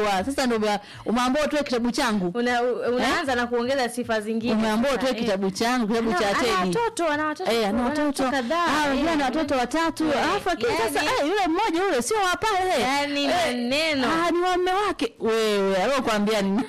unajua sasa ndio ume- umeambiwa utoe kitabu changu Una, u- unaanza na kuongeza sifa zingine. umeambiwa utoe Eh. kitabu changu kitabu Ana- cha ana teni watoto, ana watoto. Eh, ana ana watoto kadhaa. Ah, unajua ana Eh, watoto watatu Eh, alafu lakini yani- sasa eh, yule mmoja yule sio wa pale Yani Eh, maneno. ah, ni wa mume wake wewe alokuambia ni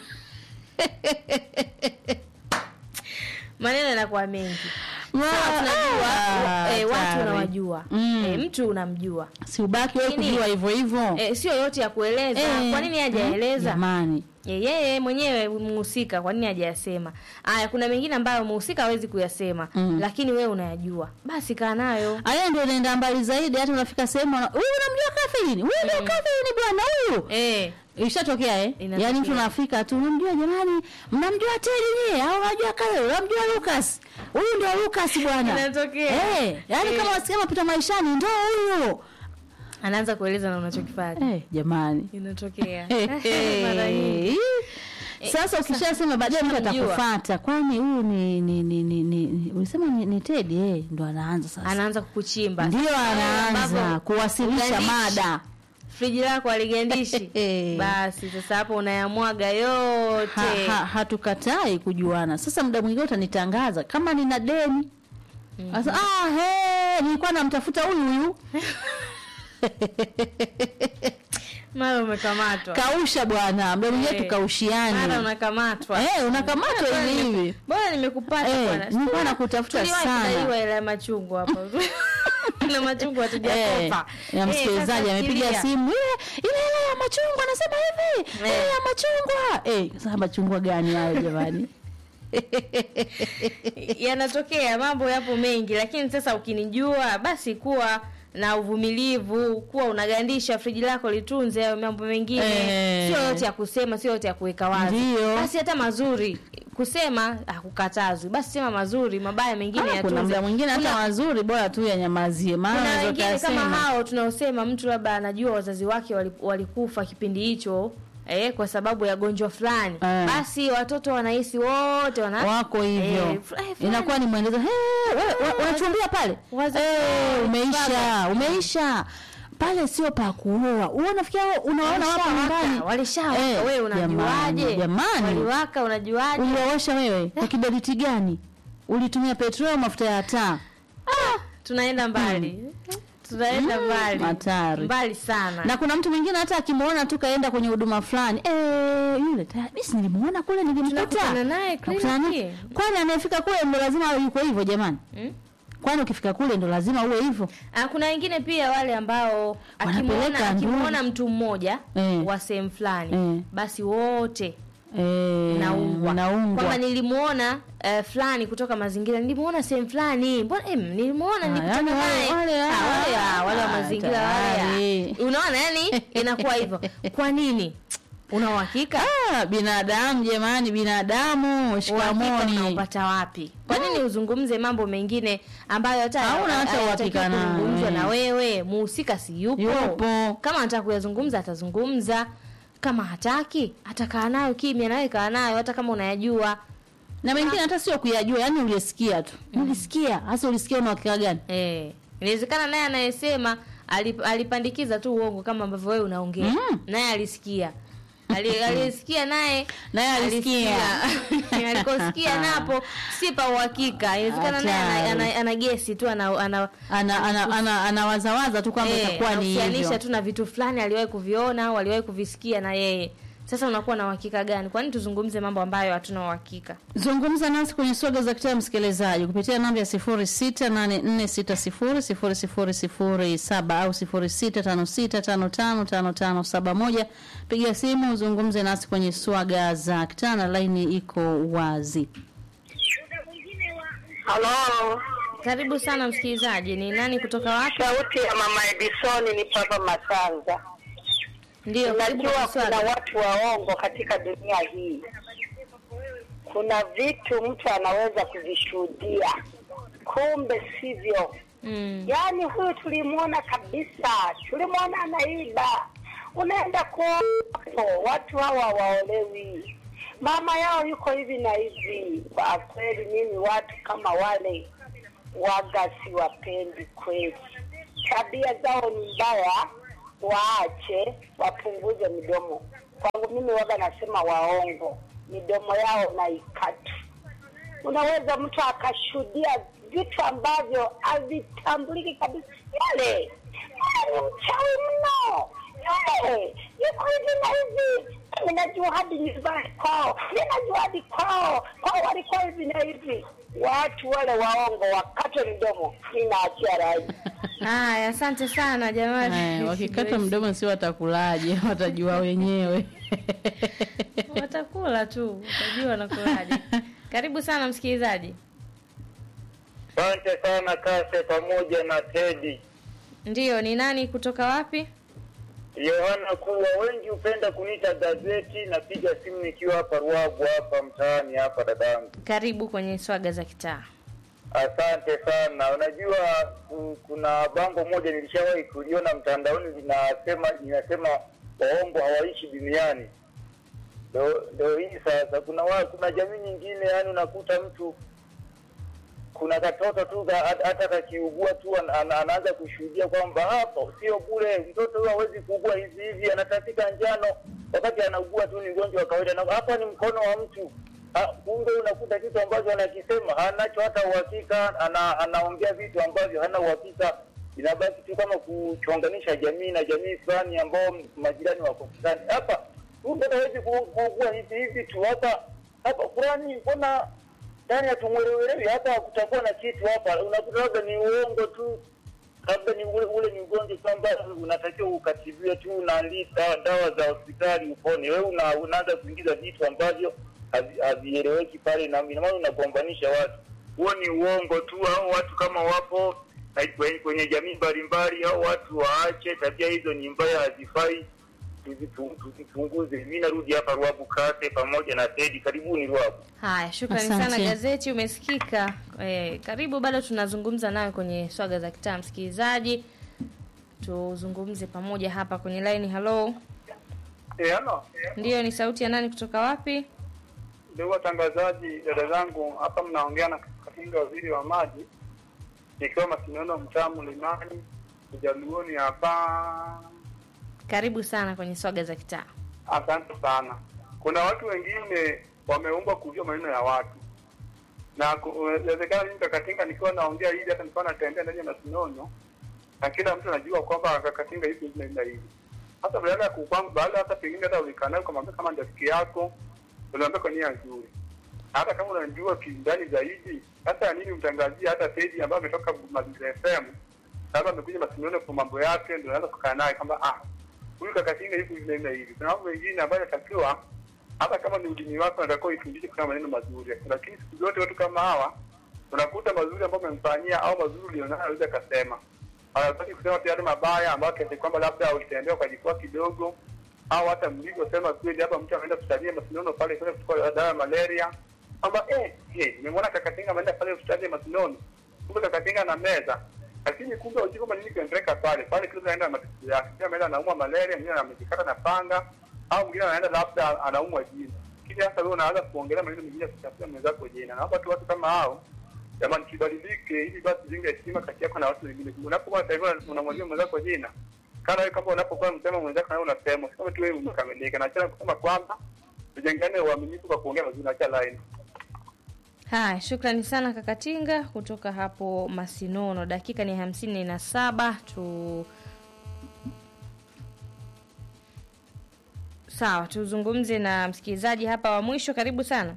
maneno yanakuwa mengi. Ma- Sawa, tunajua Ah, eh, watu hatari. unawajua Mm. eh, mtu unamjua si ubaki wewe Lakini- kujua hivyo hivyo eh, sio yote ya kueleza Eh, kwa nini hajaeleza jamani Eh, yeye mwenyewe mhusika kwa nini hajayasema aya kuna mengine ambayo mhusika hawezi kuyasema Mm. lakini wewe unayajua basi kaa nayo aya ndio unaenda mbali zaidi hata unafika sehemu wana- huyu unamjua Catherine huyu ndio Catherine bwana huyu eh, Ishatokea eh? Inatokea. Yaani mtu unafika tu unamjua jamani, mnamjua Teddy nyie au unajua kale, unamjua Lucas. Huyu ndio Lucas bwana. Inatokea. Eh, yaani Eh. kama wasikia mapita maishani ndio huyu. anaanza kueleza na unachokifanya Eh, jamani. inatokea Eh, Mara nyingi. eh. Sasa ukishasema baadaye mtu ukishamjua. atakufuata. Kwani huyu ni ni ni ni, ni, ni ulisema ni, ni Teddy eh, ndo anaanza sasa. anaanza kukuchimba Ndio Sasa wewe anaanza ambapo kuwasilisha ugandishi, mada. friji lako aligandishi Eh. basi sasa hapo unayamwaga yote ha, ha, hatukatai kujuana. Sasa muda mwingine utanitangaza kama nina deni sasa. Ah, he, nilikuwa namtafuta huyu huyu. mara umekamatwa Kausha bwana, muda mwingine Eh. mara tukaushiane. unakamatwa Eh, unakamatwa Bora hivi nime- hivi. bora nimekupata Eh, bwana nilikuwa nakutafuta Tuliwahi sana. kudaiwa hela ya machungwa hapa na machungwa Eh, hatujakopa na Eh, msikilizaji sasa amepiga fikiria. simu ile ile hela ya machungwa, anasema hivi Eh. ile ya machungwa. Eh, sasa machungwa gani hayo jamani? yanatokea mambo yapo mengi lakini sasa ukinijua basi kuwa na uvumilivu kuwa unagandisha friji lako litunze hayo mambo mengine Eh. sio yote ya kusema sio yote ya kuweka wazi Ndio. basi hata mazuri kusema hakukatazwi basi sema mazuri mabaya mengine Ah, kuna yatunze. muda mwingine hata Kuna- mazuri bora tu yanyamazie, maana kuna unaweza wengine kama ukasema. hao tunaosema mtu labda anajua wazazi wake wali- walikufa kipindi hicho eh, kwa sababu ya gonjwa fulani Eh. basi watoto wanahisi wote wana wako hivyo Eh, fl- eh, fulani. inakuwa ni mwendelezo "Hey, wewe, wewe, unachumbia pale Waza- Eh, umeisha Baba. umeisha pale sio pa kuoa wewe unafikia unaona wapo nyumbani walishawaka Eh, wewe unajuaje jamani, jamani. waliwaka unajuaje uliwawasha wewe kwa kiberiti gani ulitumia petroli au mafuta ya taa tunaenda mbali tunaenda Mm, mbali hatari. mbali sana na kuna mtu mwingine hata akimwona tu kaenda kwenye huduma fulani eh yule tayari mimi nilimuona kule nilimkuta Tunakutana naye Nakutana naye. kliniki. kwani anayefika kule ndo lazima awe yuko hivyo jamani Mm? kwani ukifika kule ndo lazima uwe hivyo Ah, kuna wengine pia wale ambao akimwona Wanapeleka akimwona mtu mmoja Eh. wa sehemu fulani Eh. basi wote Eh, naungwa naungwa. kwamba nilimuona uh, fulani kutoka mazingira nilimuona sehemu fulani mbona em, nilimuona Ah, nilikutana yani wale- naye wale, Ah, wale, ah, ah, wale wa ah, mazingira wale tayari. ah. unaona yani inakuwa hivyo kwa nini una uhakika Ah, binadamu jamani binadamu uhakika shikamoni unaupata wapi kwa nini uzungumze mambo mengine ambayo hata Hauna hata hayatakiwi uhakika nayo, kuzungumzwa eh. na wewe muhusika si yupo Yupo. kama anataka kuyazungumza atazungumza kama hataki atakaa nayo kimya nawe kaa nayo hata kama unayajua na mengine hata sio kuyajua yani ulisikia tu ulisikia hasa ulisikia una uhakika gani Eh, inawezekana naye anayesema alip, alipandikiza tu uongo kama ambavyo wewe unaongea Mm. naye alisikia Ali- aliyesikia naye Naye alisikia. alisikia. alikosikia napo si pa uhakika inawezekana naye ana, Hatari. ana, ana gesi tu ana, ana ana ana ana anawazawaza tu kwamba eh, itakuwa ni anahusianisha hivyo tu na vitu fulani aliwahi kuviona au aliwahi kuvisikia na yeye sasa unakuwa na uhakika gani kwani tuzungumze mambo ambayo hatuna uhakika zungumza nasi kwenye soga za kitaa msikilizaji kupitia namba ya 0684600007 au 0656555571 piga simu uzungumze nasi kwenye swaga za kitaa na laini iko wazi Halo, karibu sana msikilizaji ni nani kutoka wapi sauti ya mama Edisoni ni Papa Masanza. ndio karibu Unajua kwa kuna swali watu waongo katika dunia hii. Kuna vitu mtu anaweza kuvishuhudia, kumbe sivyo. mm. Yaani huyu tulimwona kabisa, tulimwona anaiba. Unaenda kuopo, watu hawa waolewi, mama yao yuko hivi na hivi. Kwa kweli mimi watu kama wale waga siwapendi kweli, tabia zao ni mbaya, waache wapunguze midomo. kwangu mimi waga nasema waongo, midomo yao naikata. Unaweza mtu akashuhudia vitu ambavyo havitambuliki kabisa. Yule yule ni mchawi mno, yule yuko hivi na hivi. Mimi najua hadi nyumbani kwao, mimi najua hadi kwao, kwao walikuwa hivi na hivi. Watu wale waongo wakatwe mdomo, mimi naachia rai. Haya, asante sana jamani. Haya, wakikata mdomo si watakulaje? Watajua wenyewe. watakula tu, utajua wanakulaje. Karibu sana msikilizaji. Asante sana Kase pamoja na Tedi. Ndiyo, ni nani kutoka wapi? Yohana kuwa wengi hupenda kuniita gazeti. Napiga simu nikiwa hapa Ruagu hapa mtaani hapa dadangu. Karibu kwenye swaga za kitaa. Asante sana. Unajua ku- kuna bango moja nilishawahi kuliona mtandaoni linasema linasema waongo hawaishi duniani. Ndo ndo hii sasa, kuna wa, kuna jamii nyingine, yani unakuta mtu kuna katoto tu ka- hata hata kakiugua tu an, an, anaanza kushuhudia kwamba hapo sio bure, mtoto huyo hawezi kuugua hivi hivi, anatapika njano wakati anaugua tu, ni ugonjwa wa kawaida, na hapa ni mkono wa mtu Ah, kumbe unakuta kitu ambacho anakisema hanacho hata uhakika, ana, anaongea vitu ambavyo hana uhakika. Inabaki tu kama kuchonganisha jamii na jamii fulani ambao majirani wako fulani. Hapa huyu mtoto hawezi ku- kuugua hivi hivi tu, hapa hapa fulani, mbona ndani hatumwelewelewi hapa, kutakuwa na kitu hapa, unakuta labda ni uongo tu, labda ni ule, ule ni ugonjwa kwamba unatakiwa ukatibiwe tu na li- dawa, dawa za hospitali upone. Wewe una, unaanza kuingiza vitu ambavyo havi- havieleweki pale, na ina maana unagombanisha watu. Huo ni uongo tu, au watu kama wapo na kwenye, kwenye jamii mbalimbali, au watu waache tabia hizo, ni mbaya, hazifai. Tuzipu- Tuzipunguze. Mi narudi hapa Ruabu Kate pamoja na Tedi. Karibuni Ruabu. Haya, shukrani Asante. sana gazeti, umesikika. Eh, karibu, bado tunazungumza nawe kwenye swaga za kitaa. Msikilizaji, tuzungumze pamoja hapa kwenye line. Hello, Eh, halo. ndiyo, ni sauti ya nani kutoka wapi? Ndugu watangazaji, dada zangu, hapa mnaongea na Katinga, waziri wa maji, nikiwa Masinono, mtaa Mlimani, Ujaluoni hapa. Karibu sana kwenye swaga za kitaa. Asante sana. Kuna watu wengine wameumbwa kujua maneno ya watu, na ku- inawezekana mimi Kakatinga nikiwa naongea hivi, hata nikiwa natembea ndani ya Masinono, na kila mtu anajua kwamba Kakatinga hivi hivi na hivi na hivi. Hata baada ya kukwamba, baada hata pengine hata ulikaa naye ukamwambia kama ndio rafiki yako, unaambia kwa nia nzuri hata kama unajua kindani zaidi, hata ya nini mtangazia hata peji ambayo ametoka Mazingira FM, labda amekuja Masinono kwa mambo yake, ndio unaweza kukaa naye kwamba ah, huyu Kakatinga hivi hivi na hivi na hivi. Kuna mambo mengine ambayo inatakiwa hata kama ni ulimi wako unatakiwa ifundishe kusema maneno mazuri, lakini siku zote watu kama hawa unakuta mazuri ambayo umemfanyia au mazuri ulionayo anaweza akasema, anataki kusema pia yale mabaya ambayo kiasi kwamba labda ulitembea ukajikua kidogo au hata mlivyosema kweli, hapa mtu ameenda hospitalini Masinono pale kwenda kuchukua dawa ya malaria, kwamba eh, eh, nimemwona Kakatinga ameenda pale hospitali ya Masinono, kumbe Kakatinga na meza, lakini kumbe hujui kwamba nini kinaendelea pale pale, kila mtu anaenda na matatizo yake. Mtu ameenda anaumwa malaria, mwingine amejikata na panga, au mwingine anaenda labda anaumwa jino. Kisha sasa wewe unaanza kuongelea maneno mengine ya kuchafua mwenzako jina. Naomba tu watu kama hao jamani, kibadilike ili basi zinge heshima kati yako na watu wengine. Unapokuwa sasa hivi unamwambia mwenzako jina, kana wewe kama unapokuwa msema mwenzako na wewe unasema, sio tu wewe umekamilika. Na acha kusema kwamba tujengane uaminifu kwa kuongea mazuri, acha line. Haya, shukrani sana Kakatinga kutoka hapo Masinono. Dakika ni hamsini na saba tu sawa, tuzungumze na msikilizaji hapa wa mwisho. Karibu sana.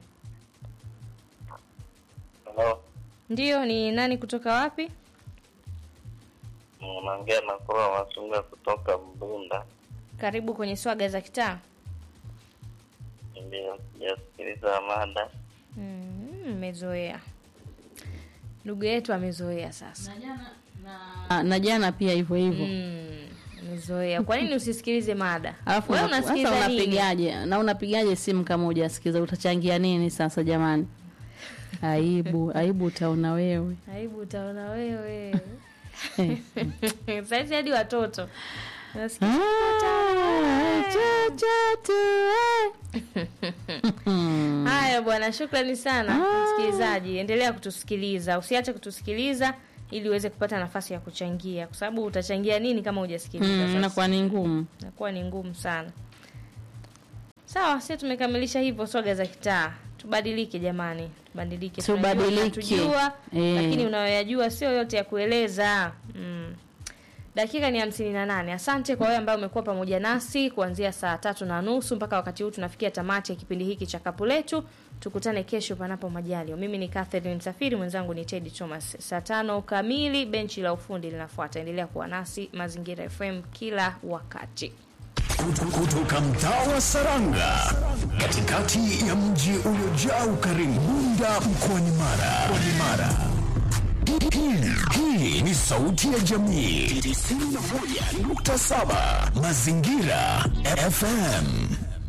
Hello. Ndiyo, ni nani kutoka wapi? Unaongea na Kura Masunga kutoka Mbunda. Karibu kwenye swaga za kitaa. Ndio, sijasikiliza mada. Mm, Mmezoea, ndugu yetu amezoea sasa. Na- na jana pia hivyo hivyo. Mm, amezoea. Kwa nini usisikilize mada? Alafu Wewe una- sasa unasikiliza nini? unapigaje? Na unapigaje simu kama hujasikiza? Utachangia nini sasa jamani? Aibu, aibu utaona wewe. Aibu utaona wewe. Saizi hadi watoto Nasikia, Ah, cha, cha, tu, eh. Haya bwana, shukrani sana msikilizaji, endelea kutusikiliza, usiache kutusikiliza ili uweze kupata nafasi ya kuchangia, kwa sababu utachangia nini kama hujasikiliza? Mm, Sasa inakuwa ni ngumu. inakuwa ni ngumu sana. Sawa, sisi tumekamilisha hivyo swaga za kitaa. Tubadilike jamani, tubadilike. Tubadilike. Tunajua, tunatujua, Eh. lakini unayoyajua sio yote ya kueleza. Mm. Dakika ni hamsini na nane. Asante kwa wewe ambaye umekuwa pamoja nasi kuanzia saa tatu na nusu mpaka wakati huu tunafikia tamati ya kipindi hiki cha kapu letu. Tukutane kesho panapo majaliwa. Mimi ni Catherine Msafiri, mwenzangu ni Teddy Thomas. Saa tano kamili benchi la ufundi linafuata. Endelea kuwa nasi Mazingira FM kila wakati. Kutu- kutoka mtaa wa Saranga katikati ya mji uliojaa ukarimu Bunda mkoani Mara. Mkoani Mara. Hii- Hii ni sauti ya jamii 91.7 Mazingira FM.